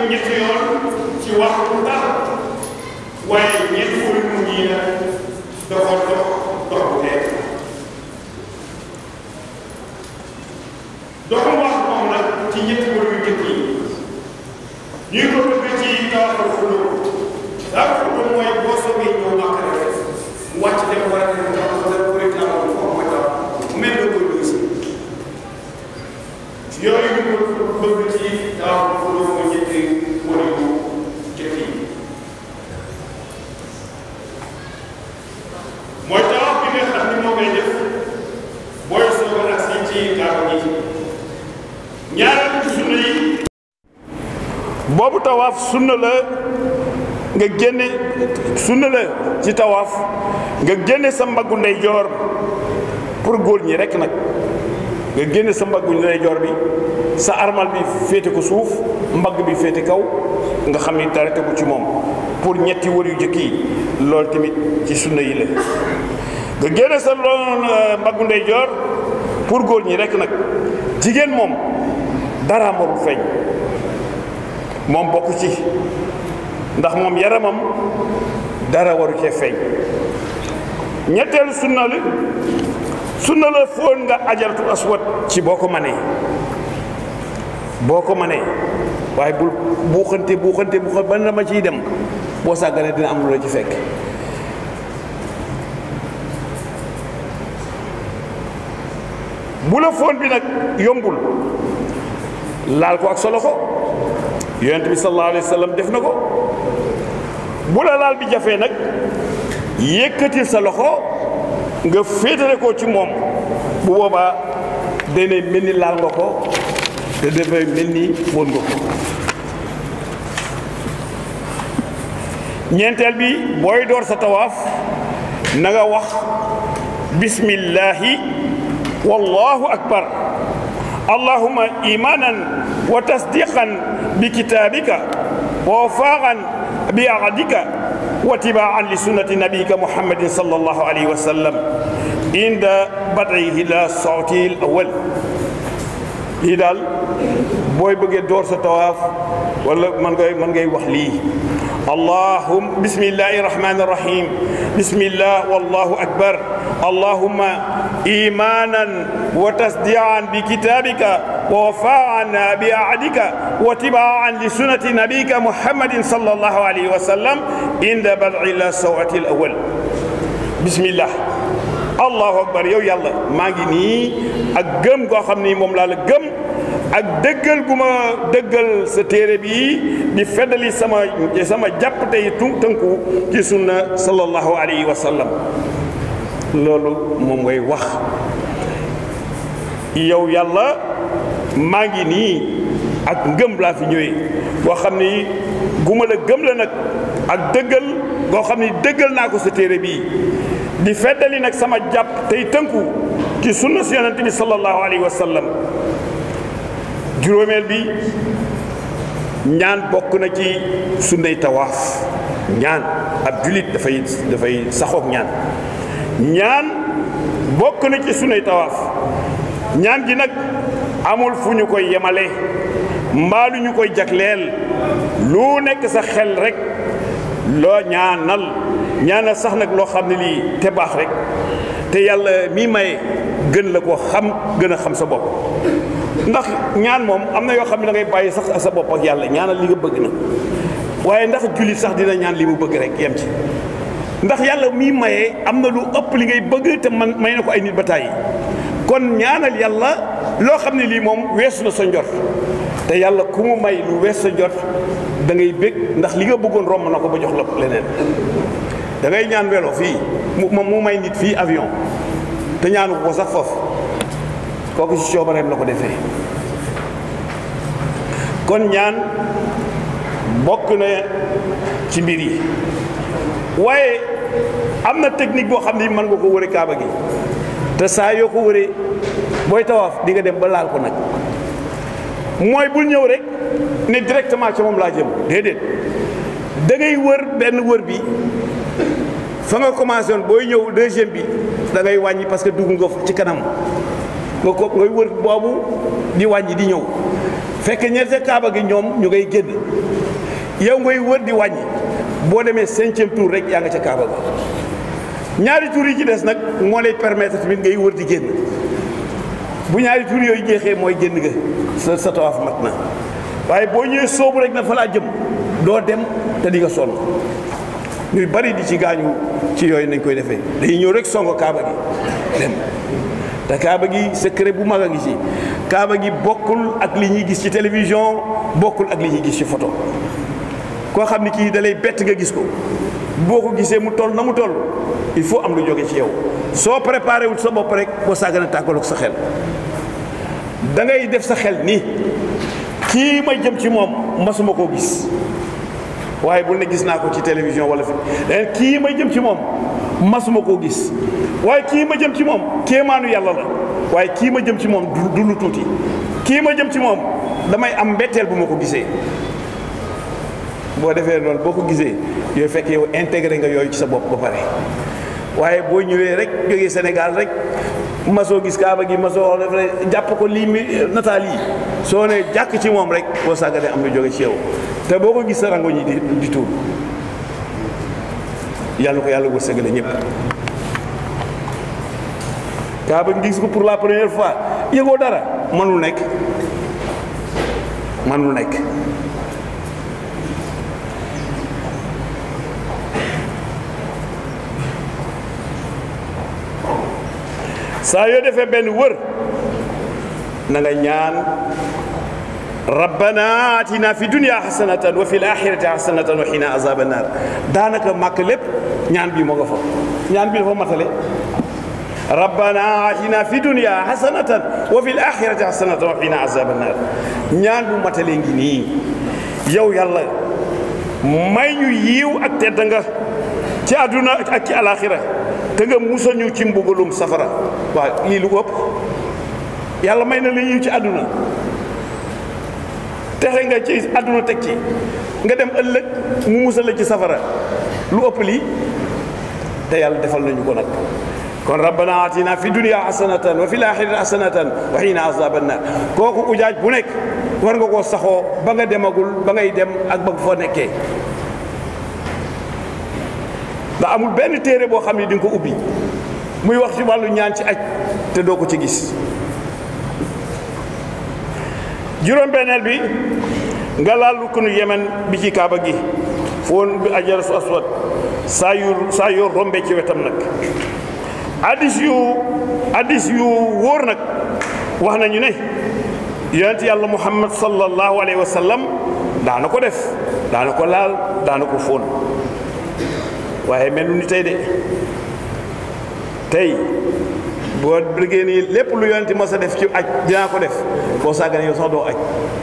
ñetti yoon ci waxtu dara waaye ñetti wër mu ñii na dafa dox dox bu nekk doxu wax moom nag ci ñetti wër yu njëkk yi ñuy ko bëgg ci tawaxal xulóo daa xulóo mooy boo soobee ñëw màkk rek wàcc dem war a dem taw wala pour état foofu mooy taw mel na ko doosi yooyu ñu ko bëgg ci tawaxal xulóo mooy ñetti wër yu njëkk yi mooy tawax bi nga xam ni moo koy def booy soog a agsi ci kaaba gi ñaareel ci sunna yi boobu tawaaf sunna la nga génne sunna la ci tawaaf nga génne sa mbaggu ndeyjoor pour góor ñi rekk nag nga génne sa mbaggu ndeyjoor bi sa armal bi féete ko suuf mbagg bi féete kaw nga xam ni dara tegu ci moom pour ñetti wër yu jëkk yi loolu tamit ci sunna yi la nga génne sa loon mbaggu ndeyjoor pour góor ñi rekk nag jigéen moom dara warul feeñ moom bokk ci ndax moom yaramam dara waru cee feeñ ñetteelu sunna la sunna la foon nga ajaratu aswad ci boo ko manee boo ko manee waaye bul buuxante buuxante buuxante ban la ma ciy dem boo sàgganee dina am lu la ci fekk bu la foon bi nag yombul laal ko ak sa loxo yonent bi sallallahu alayhi wa sallam def na ko bu la laal bi jafee nag yëkkatil sa loxo nga féetale ko ci moom bu boobaa dana mel ni laal nga ko te dafay mel ni foon nga ko ñeenteel bi booy door sa tawaaf na nga wax bismillahi wallahu akbar allahumma imanan wa tasdiqan bi kitabika wa wafaqan bi ahadika wa tibaan li sunnati nabiyika muhammadin sallallahu alayhi wa sallam inda bad'ihi la sawti al awal lii daal booy bëggee door sa tawaaf wala man ngay man ngay wax lii allahum bismillahi rahmani rahim bismillah wallahu akbar allahumma imanan wa tasdiqan bi kitabika ووفاء بعهدك واتباعا لسنة نبيك محمد صلى الله عليه وسلم عند بدع السوعة الأول بسم الله الله أكبر yow yàlla maa ngi nii ak gëm goo xam ni moom laa la gëm ak dëggal gu ma dëggal sa téere bi di feddali sama sama jàpp tey tënku ci sunna sallallahu alayhi wa sallam loolu moom ngay wax yow yàlla maa ngi nii ak ngëm laa fi ñëwee boo xam ni guma la gëm la nag ak dëggal goo xam ni dëggal naa ko sa téere bii di feddali nag sama jàpp tey tënku ci sunna si yonente bi sallallahu alayhi wa sallam juróomeel bi ñaan bokk na ci sunnay tawaaf ñaan ab julit dafay dafay saxoog ñaan ñaan bokk na ci sunnay tawaaf ñaan gi nag amul fu ñu koy yemale mbaa lu ñu koy jagleel lu nekk sa xel rek loo ñaanal ñaanal sax nag loo xam ne lii te baax rek te yàlla mi maye gën la ko xam gën a xam sa bopp ndax ñaan moom am na yoo xam ne da ngay bàyyi sax sa bopp ak yàlla ñaanal li nga bëgg na waaye ndax jullit sax dina ñaan li mu bëgg rek yem ci ndax yàlla mi maye am na lu ëpp li ngay bëgg te man may na ko ay nit ba tàyyi kon ñaanal yàlla loo xam ne lii moom weesu na sa njort te yàlla ku mu may lu wees sa njort da ngay bég ndax li nga bëggoon romb na ko ba jox la leneen da ngay ñaan welo fii mu mu may nit fii avion te ñaanu ko sax foofu kooku ci coobareem la ko defee kon ñaan bokk na ci mbir yi waaye am na technique boo xam ne mën nga ko wëre kaaba gi te saa yoo ko wëree booy tawaaf di nga dem ba laal ko nag mooy bul ñëw rek ne directement ca moom laa jëm déedéet da ngay wër benn wër bi fa nga commencé woon booy ñëw deuxième bi da ngay wàññi parce que dugg nga ci kanam nga ko ngay wër boobu di wàññi di ñëw fekk ñeente kaaba gi ñoom ñu ngay génn yow ngay wër di wàññi boo demee cinquième tour rek yaa nga ca Kaaba ga ñaari tour yi ci des nag moo lay permettre tamit ngay wër di génn bu ñaari tour yooyu jeexee mooy génn ga sa sa tawaaf mat na waaye boo ñëwee soobu rek na fa laa jëm doo dem te di nga sonn ñuy bari di ci gaañu ci yooyu nañ koy defee dañuy ñëw rek songo Kaaba gi dem te Kaaba gi secret bu mag a ngi ci Kaaba gi bokkul ak li ñuy gis ci télévision bokkul ak li ñuy gis ci photo koo xam ni kii da lay bett nga gis ko boo ko gisee mu toll na mu toll il faut am lu jóge ci yow soo préparé wul sa bopp rek boo sàggana tàggaloog sa xel da ngay def sa xel nii kii ma jëm ci moom masuma koo gis waaye bul ne gis naa ko ci télévision wala fi leneen kii ma jëm ci moom masuma koo gis waaye kii ma jëm ci moom kéemaanu yàlla la waaye kii ma jëm ci moom du lu tuuti kii ma jëm ci moom damay am mbetteel bu ma ko gisee boo defee noonu boo ko gisee yooyu fekk yow intégré nga yooyu ci sa bopp ba pare waaye boo ñëwee rek jógee Sénégal rek masoo gis kaaba gi masoo def jàpp ko lii mi nataal yi soo ne jàkk ci moom rek boo sàgganee am lu jóge ci yow te boo ko gis sa rango ñi di di tuur yàlla ko yàlla wërsëgale ñëpp kaaba gi gis ko pour la première fois yëgoo dara mënul nekk mënul nekk saa yoo defee benn wër na nga ñaan rabbana atina fi dunia xasanatan wa fi l axirati xasanatan wa xina azaba naar daanaka màkk lépp ñaan bi moo nga fa ñaan bi dafa matale rabbana atina fi dunia xasanatan wa fi l axirati xasanatan wa xina azaba naar ñaan bu matale ngi nii yow yàlla may ñu yiiw ak tedd nga ci àdduna ak ci alaxira te nga musal ñu ci mbugalum safara waaw lii lu ko ëpp yàlla may na la yiw ci àdduna texe nga ci àdduna teg ci nga dem ëllëg mu musal la ci safara lu ëpp lii te yàlla defal nañu ko nag kon rabbana atina fi dunia hasanatan wa fi laaxirati hasanatan wa xina azaban naar kooku ujaaj bu nekk war nga koo saxoo ba nga demagul ba ngay dem ak ba foo nekkee ndax amul benn téere boo xam ne di nga ko ubbi muy wax ci wàllu ñaan ci aj te doo ko ci gis juróom-benneel bi nga laal rukkunu yemen bi ci kaaba gi foon bi ajar su aswad saa yu saa yoo rombe ci wetam nag addis yu addis yu wóor nag wax nañu ne yonent yàlla muhammad sallallahu alayhi wa sallam daana ko def daana ko laal daana ko fóon waaye mel ni tey de tey boo bëggee nii lépp lu yonent mos a def ci aj dinaa ko def boo sàgganee yow sax doo aj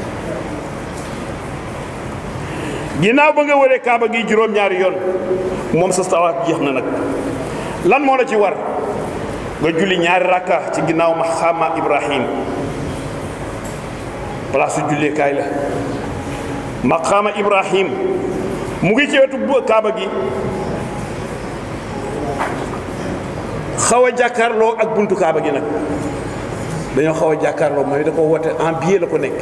ginnaaw ba nga wëree kaaba gi juróom-ñaari yoon moom sa tawaaf jeex na nag lan moo la ci war nga julli ñaari rakka ci ginnaaw maqaama Ibrahim place su julleekaay la maqaama Ibrahim mu ngi ci wetu kaaba gi xaw a jàkkaarloo ak buntu kaaba gi nag dañoo xaw a jàkkaarloo mooy da ko woote en biais la ko nekk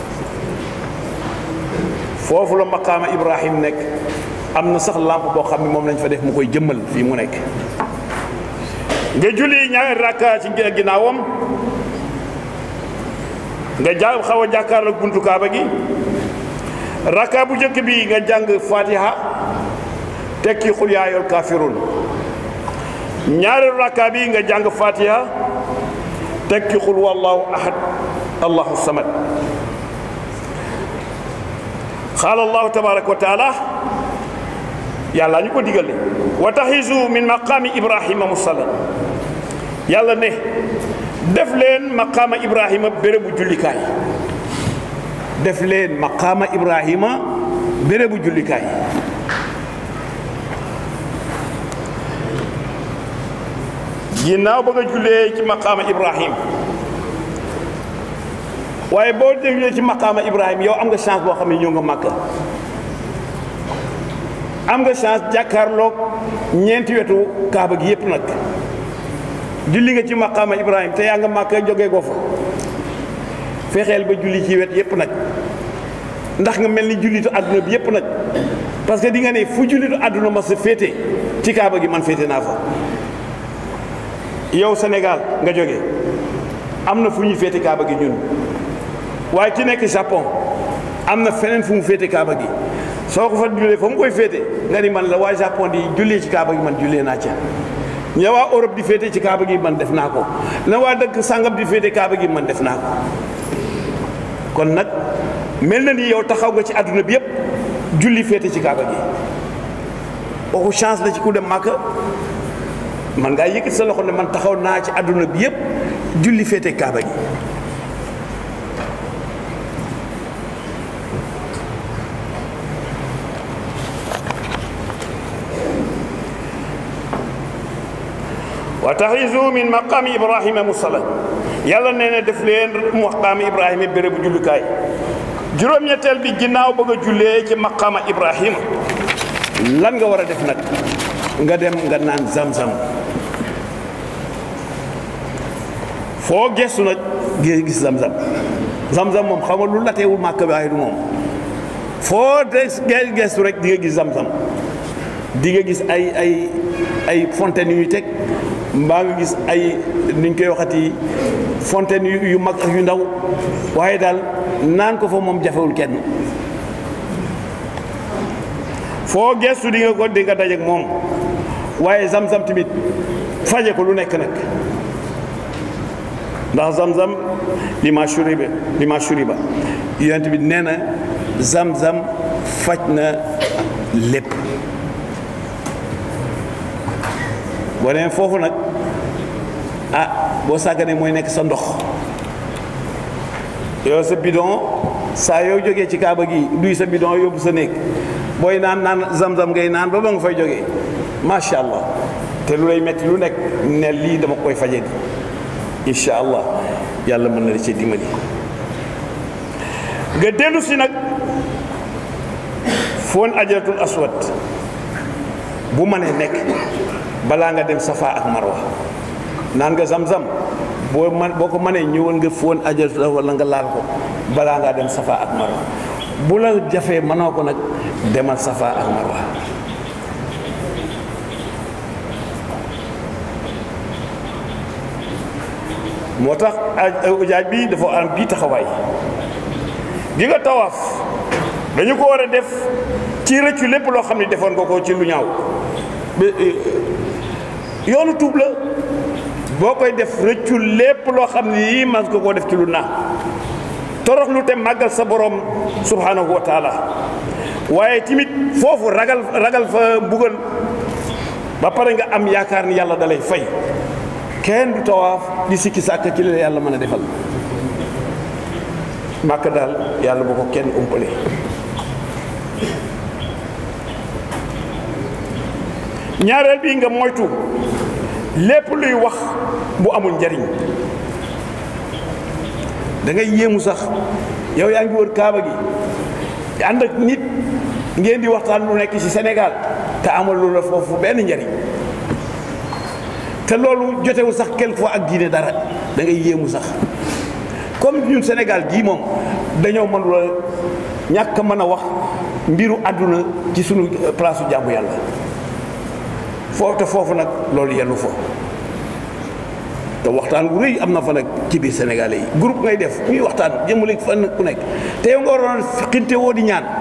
foofu la maqaama Ibrahim nekk am na sax lampe boo xam ne moom lañ fa def mu koy jëmmal fii mu nekk nga julli ñaari rakka ci ginnaawam nga ja xaw a jàkkaarloo ak buntu kaaba gi rakka bu njëkk bi nga jàng fatiha tekki xul yaa ayyuhal kaafiruun ñaareelu rakka bi nga jàng fatiha tekki xul wallahu ahad allahu samad xaala allahu tabaraka wa taala yàlla ñu ko digal ne wa taxisu min maqaami ibrahima musalla yàlla ne def leen maqaama ibrahima bérébu jullikaay def leen maqaama ibrahima bérébu jullikaay ginnaaw ba nga jullee ci maqaama ibrahim waaye boo jullee ci maqaama ibrahim yow am nga chance boo xam ne ñëw nga màkka am nga chance jàkkaarloog ñeenti wetu kaaba gi yépp nag julli nga ci maqaama ibrahim te yaa nga màkka jógee ko fa fexeel ba julli ci wet yépp nag ndax nga mel ni jullitu àdduna bi yépp nag parce que di nga ne fu jullitu àdduna ma sa féete ci kaaba gi man féete naa fa yow Sénégal nga jóge am na fu ñuy féete kaaba gi ñun waaye ki nekk Japon am na feneen fu mu féete kaaba gi soo ko fa jullee fa mu koy féete nga ni man la waa Japon di jullee ci kaaba gi man jullee naa ca ña waa Europe di féete ci kaaba gi man def naa ko na waa dëkk sàngam di féete kaaba gi man def naa ko kon nag mel na ni yow taxaw nga ci àdduna bi yépp julli féete ci kaaba gi waxu chance la ci ku dem Màkka man ngaa yëkkati sa loxo ne man taxaw naa ci àdduna bi yépp julli féete kaaba gi wa taxisu min maqaami ibrahima musala yàlla nee na def leen maqaami ibrahima bérébu jullukaay juróom-ñetteel bi ginnaaw bëgg a jullee ci maqaama ibrahima lan nga war a def nag nga dem nga naan zam-zam foo gestu nag gis zam-zam zam-zam moom xam nga lu la teewul màkk bi waaye du moom foo des gestu rek di nga gis zam-zam di nga gis ay ay ay fontaine yu ñuy teg mbaa nga gis ay niñ koy waxati fontaine yu mag ak yu ndaw waaye daal naan ko fa moom jafewul kenn foo gestu di nga ko di nga dajeek moom waaye zam-zam tamit faje ko lu nekk nag ndax zam-zam li ma shuriba li ma shuriba yonent bi nee na zam-zam faj na lépp boo demee foofu nag ah boo sàgganee mooy nekk sa ndox yow sa bidon saa yow jógee ci kaaba gi duy sa bidon yóbbu sa néeg booy naan naan zam-zam ngay naan ba ba nga fay jógee macha allah te lu lay metti lu nekk ne lii dama koy faje di incha allah yàlla mën na la ci dimbali nga dellu si nag foon ajaratul aswad bu mënee nekk balaa nga dem safa ak marwa naan nga zam-zam boo man boo ko mënee ñëwal nga foon ajaratul wala nga laal ko balaa ngaa dem safa ak marwa bu la jafee mënoo ko nag demal safa ak marwa moo tax ujaaj bi dafa am bii taxawaay gi nga tawaaf dañu ko war a def ci rëccu lépp loo xam ne defoon nga ko ci lu ñaaw yoonu tuub la boo koy def rëccu lépp loo xam ne yii mas nga koo def ci lu naa torox lu te màggal sa borom subhanahu wa taala waaye timit foofu ragal ragal fa mbugal ba pare nga am yaakaar ni yàlla dalay fay kenn du tawaaf di sikki sàkk ci la yàlla mën a defal màkk daal yàlla bu ko kenn umpale ñaareel bi nga moytu lépp luy wax bu amul njariñ da ngay yéemu sax yow yaa ngi wër kaaba gi ànd ak nit ngeen di waxtaan lu nekk ci Sénégal te amal lu la foofu benn njariñ te loolu jotewul sax quelquefois ak diine dara da ngay yéemu sax comme ñun Sénégal gii moom dañoo mënul a ñàkk mën a wax mbiru àdduna ci sunu place su jàmbu yàlla foofu te foofu nag loolu yellu fa te waxtaan wu rëy am na fa nag ci biir Sénégalais yi groupe ngay def ñuy waxtaan jëmale fan ku nekk te yow nga waroon xinte woo di ñaan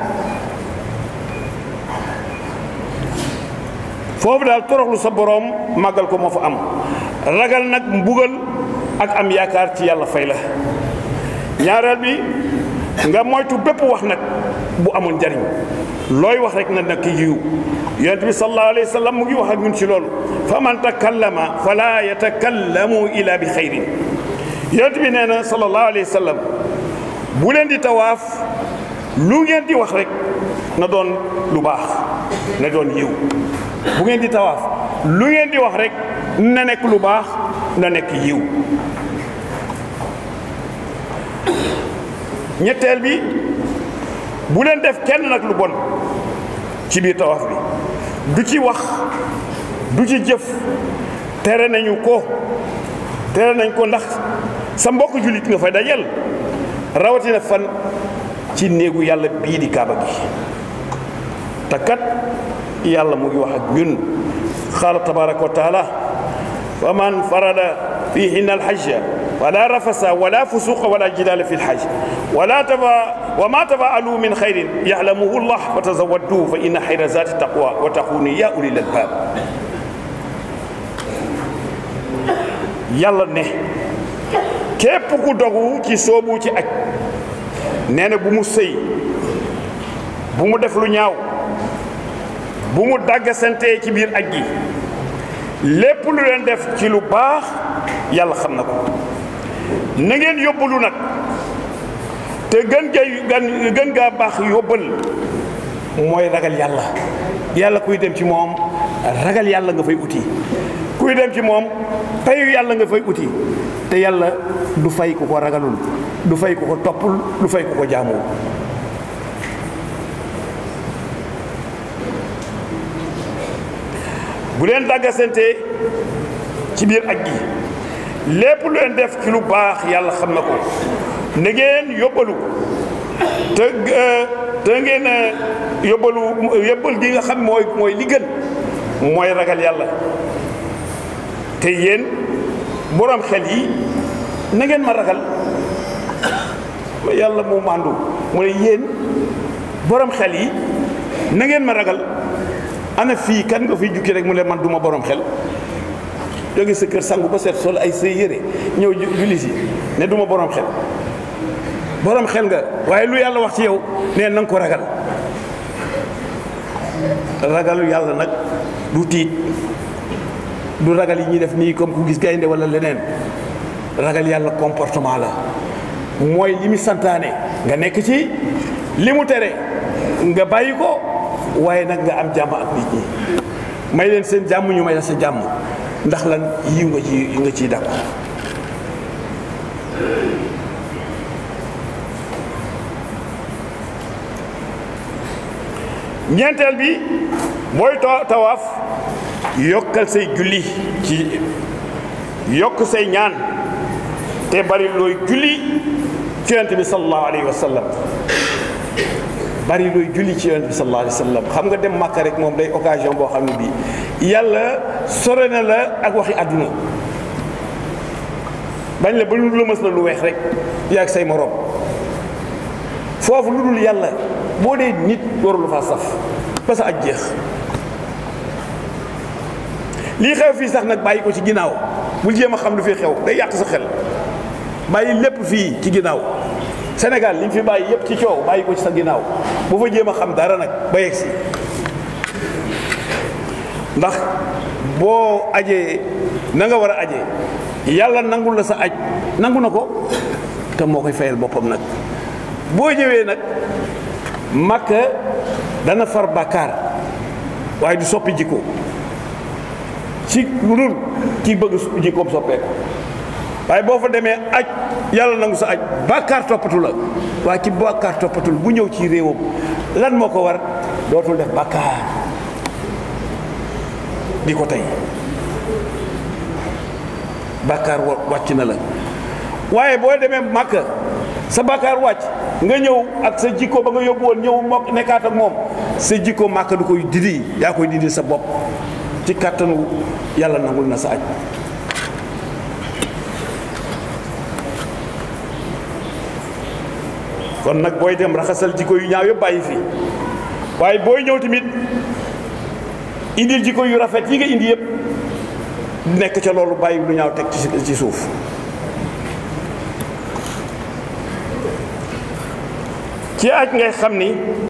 foofu daal toroxlu sa boroom màggal ko moo fa am ragal nag mbugal ak am yaakaar ci yàlla fay la ñaareel bi nga moytu bépp wax nag bu amul njariñ looy wax rek na nekk yiw yonent bi sallallahu alayhi wa sallam mu ngi wax ak ñun ci loolu fa man takallama fala yatakallamu ila bi xayrin yonent bi nee na sallallahu alayhi wa sallam bu leen di tawaaf lu ngeen di wax rek na doon lu baax na doon yiw bu ngeen di tawaaf lu ngeen di wax rek na nekk lu baax na nekk yiw ñetteel bi bu leen def kenn nag lu bon ci biir tawaaf bi du ci wax du ci jëf tere nañu ko tere nañ ko ndax sa mbokk jullit nga fay dajel rawatina fan ci néegu yàlla bii di kaaba gi te kat yàlla mu ngi wax ak ñun qaala tabaraka wa taala fa man farada fihinna alhajja wala rafasa wala fusuqa wala jidaala fi lhajj wala taba wa ma tafaalu min xayrin yalamuhu llah fa tazawaddu fa inna xayra zati taqwa wa taquni ya ulil albab yàlla ne képp ku dogu ci soobu ci aj nee na bu mu sëy bu mu def lu ñaaw bu mu dàggasantee ci biir aj gi lépp lu leen def ci lu baax yàlla xam na ko na ngeen yóbbalu nag te gën gay gën gën gaa baax yóbbal mooy ragal yàlla yàlla kuy dem ci moom ragal yàlla nga fay uti kuy dem ci moom payu yàlla nga fay uti te yàlla du fay ku ko ragalul du fay ku ko toppul du fay ku ko jaamuwul bu leen dàggasante ci biir aj gi lépp lu leen def ci lu baax yàlla xam na ko na ngeen yóbbalu te te ngeen yóbbalu yóbbal gi nga xam mooy mooy li gën mooy ragal yàlla te yéen borom xel yi na ngeen ma ragal yàlla moo màndu mu ne yéen borom xel yi na ngeen ma ragal ana fii kan nga fiy jukki rek mu ne man duma borom xel jóge sa kër sangu ba set sol ay say yére ñëw julli si ne duma borom xel borom xel nga waaye lu yàlla wax ci yow nee na nga ko ragal ragalu yàlla nag du tiit du ragal yi ñuy def nii comme ku gis gaynde wala leneen ragal yàlla comportement la mooy li mu santaane nga nekk ci li mu tere nga bàyyi ko waaye nag nga am jàmm ak nit ñi may leen seen jàmm ñu may la sa jàmm ndax lan yiw nga ci nga ciy dàkku ñeenteel bi booy tawaaf yokkal say julli ci yokk say ñaan te bari looy julli ci yonent bi sallallahu alayhi wa sallam bari looy julli ci yonent bi sallallahu alayhi wa sallam xam nga dem Màkka rek moom day occasion boo xam ne bii yàlla sore na la ak waxi àdduna bañ la ba lu la mës la lu weex rek yaa ak say morom foofu lu dul yàlla boo dee nit warul faa saf ba sa aj jeex lii xew fii sax nag bàyyi ko ci ginnaaw bul jéem a xam lu fi xew day yàq sa xel bàyyi lépp fii ci ginnaaw Sénégal li ñu fi bàyyi yépp ci coow bàyyi ko ci sa ginnaaw bu fa jéem a xam dara nag ba yegg si ndax boo ajee na nga war a ajee yàlla nangul la sa aj nangu na ko te moo koy fayal boppam nag boo ñëwee nag Makka dana far bàkkaar waaye du soppi jikko ci lu dul kii bëgg jikkoom soppeeku waaye boo fa demee aj yàlla nangu sa aj bàkkaar toppatu la waaye ci bàkkaar toppatul bu ñëw ci réewam lan moo ko war dootul def bàkkaar di ko tey bàkkaar wàcc na la waaye boo demee Makka sa bàkkaar wàcc nga ñëw ak sa jikko ba nga yóbbu woon ñëw mokk nekkaat ak moom sa jikko Makka du koy didi yaa koy didi sa bopp ci kàttanu yàlla nangul na sa aj kon nag booy dem raxasal jikko yu ñaaw yëpp bàyyi fii waaye booy ñëw tamit indil jikko yu rafet yi nga indi yëpp nekk ca loolu bàyyi lu ñaaw teg ci suuf ci aj ngay xam ni